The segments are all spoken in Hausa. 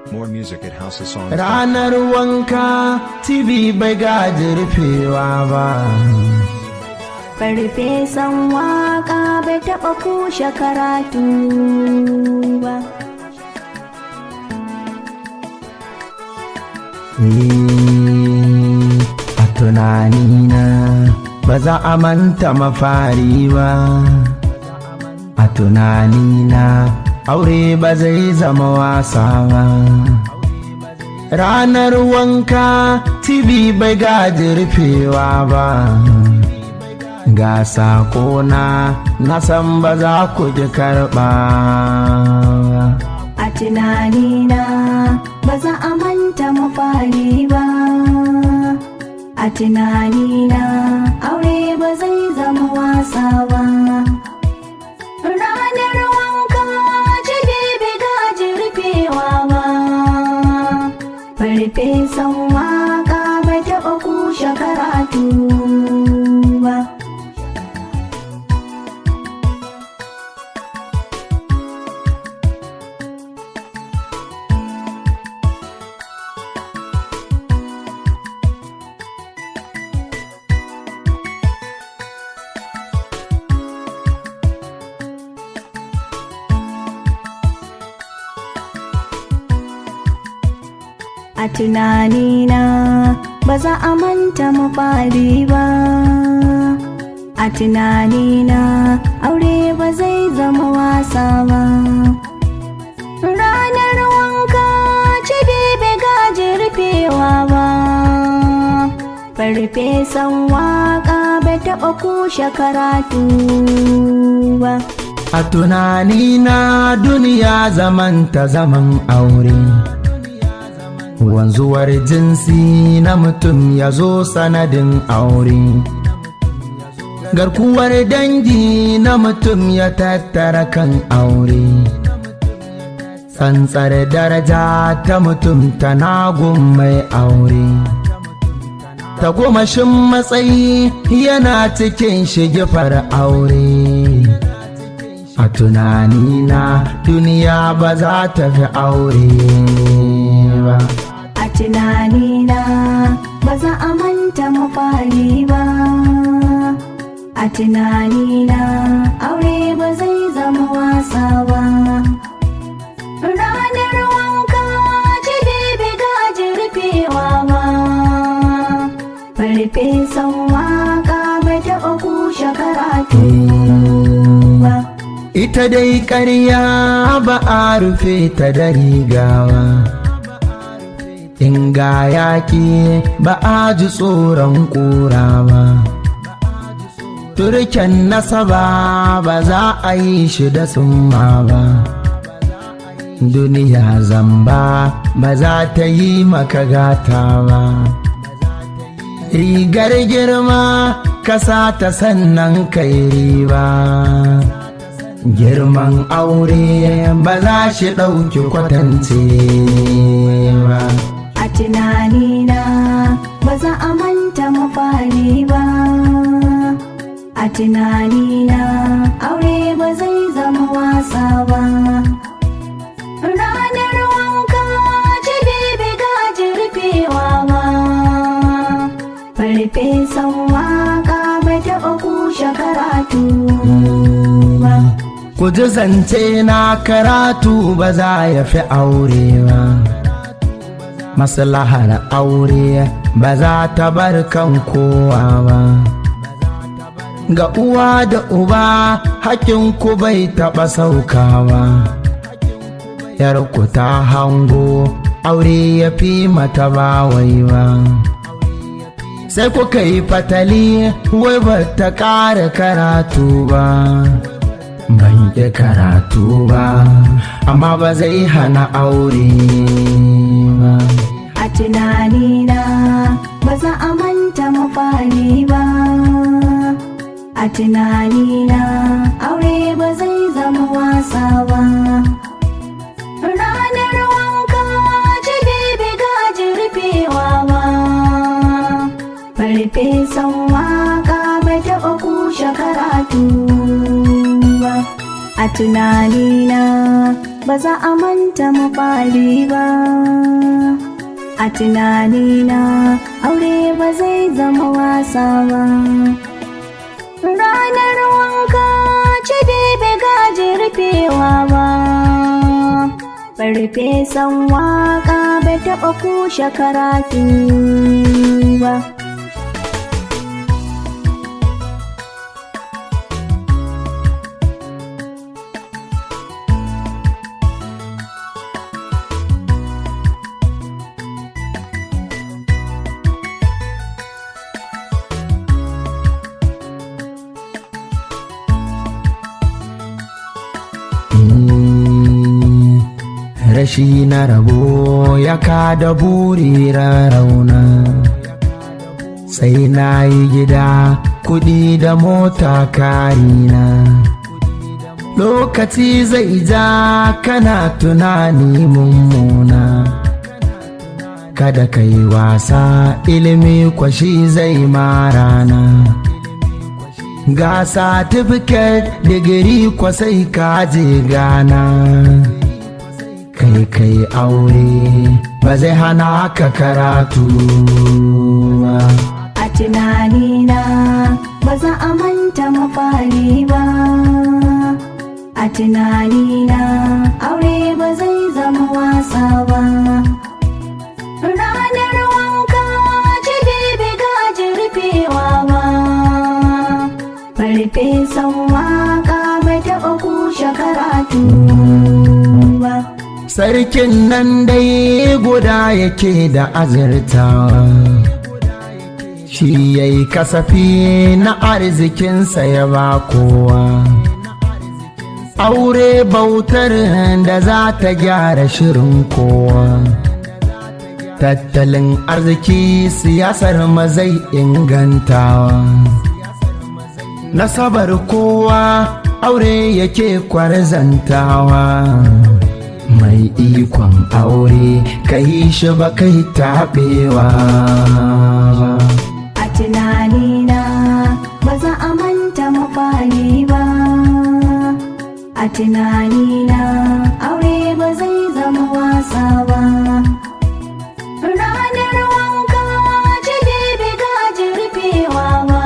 More music at House of Songs. Ranar wanka TV bai gaji rufewa ba. Farfesan waka bai taɓa kushe karatu ba. Ni a tunanina ba za a manta mafari ba. A tunanina aure ba zai zama wasa ba. Ranar wanka TV bai gaji rufewa ba. Ga sakona na san ba za ku ji karɓa. A tunanina ba za a manta mafari ba. A tunanina aure ba zai zama wasa ba. Ranar wanka jibi bai gaji rufewa ba. Farfesan waka bai taɓa kushe karatu ba. A tunanina ba za a manta mafari ba. A tunanina aure ba zai zama wasa ba. Ranar wanka cibi bai gaji rufewa ba. Farfesan waka bai taɓa kushe karatu ba. A tunanina duniya zamanta zaman aure. Wanzuwar jinsi na mutum ya zo sanadin aure. Garkuwar dangi na mutum ya tattara kan aure. Tsantsar daraja ta mutum tana gun mai aure. Tagomashin matsayi yana cikin shigifar aure. A tunanina duniya ba za ta fi aure ba. A tunanina ba za a manta mafari ba. A tunanina aure ba zai zama wasa ba. Ranar wanka jibi bai gaji rufewa ba. Farfesan waka bai taɓa kushe karatu ba. Ita dai ƙarya ba a rufe ta da rigawa. In ga yaƙi ba a ji tsoron ƙura ba. Turken nasaba ba za a yi shi da summa ba. Duniya zamba ba za ta yi maka gata ba. Rigar girma kasa ta sannan kai riba. girman aure ba za shi ɗauki kwatance ba. A tunanina ba za a manta mafari ba. A tunanina aure ba zai zama wasa ba. Ranar wanka jibi bai gaji rufewa ba. Farfesan waka bai taɓa kushe karatu ba. Ku ji zance na karatu ba za ya fi aure ba. Maslahar aure ba za ta bar kan kowa ba. Ga uwa da uba ku bai taɓa saukawa. Yarku ta hango aure ya fi mata ba wai ba. Sai kuka yi fatali wai ba ta ƙara karatu ba. ban ƙi karatu ba amma ba zai hana aure ba A tunanina ba za a manta mafari ba. A tunanina aure ba zai zama wasa ba. Ranar wanka jibi bai gaji rufewa ba. Farfesan waka bai taɓa kushe karatu ba. A tunanina ba za a manta mafari ba a tunanina aure ba zai zama wasa ba ranar wanka ci bai gaji rufewa ba farfesan waka bai taɓa kushe karatu ba rashi na rabo ya kada buri rauna sai na yi gida kudi da mota karina lokaci zai ja kana tunani mummuna kada ka yi wasa ilimi kwashi zai marana ga satifiket digiri kwasai kaje gana kai kai aure ba zai hana ka karatu ba. A tunanina ba za a manta mafari ba. A tunanina aure ba zai zama wasa ba. Ranar wanka jibi bai gaji rufewa ba. Farfesan waka bai taɓa kushe karatu ba. sarkin nan dai guda yake da azurtawa shi ya yi kasafi na arzikinsa ya ba kowa aure bautar da za ta gyara shirin kowa tattalin arziki siyasar mazai ingantawa nasabar kowa aure yake kwarzantawa mai ikon aure ka yi shi ba kai taɓewa A tunanina ba za a manta mafari ba. A tunanina aure ba zai zama wasa ba. Ranar wanka jibi bai gaji rufewa ba.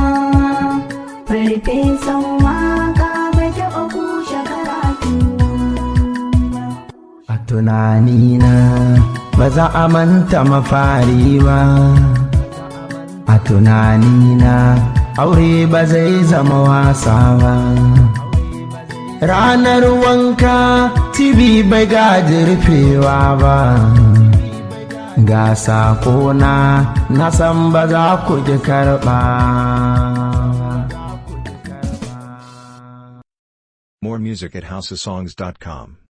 Farfesan waka bai taɓa kushe karatu ba. a tunanina ba za a manta mafari ba a tunanina aure ba zai zama wasa ba ranar wanka tibi bai gaji rufewa ba ga sakona na san ba za ku ji karɓa More music at houseofsongs.com.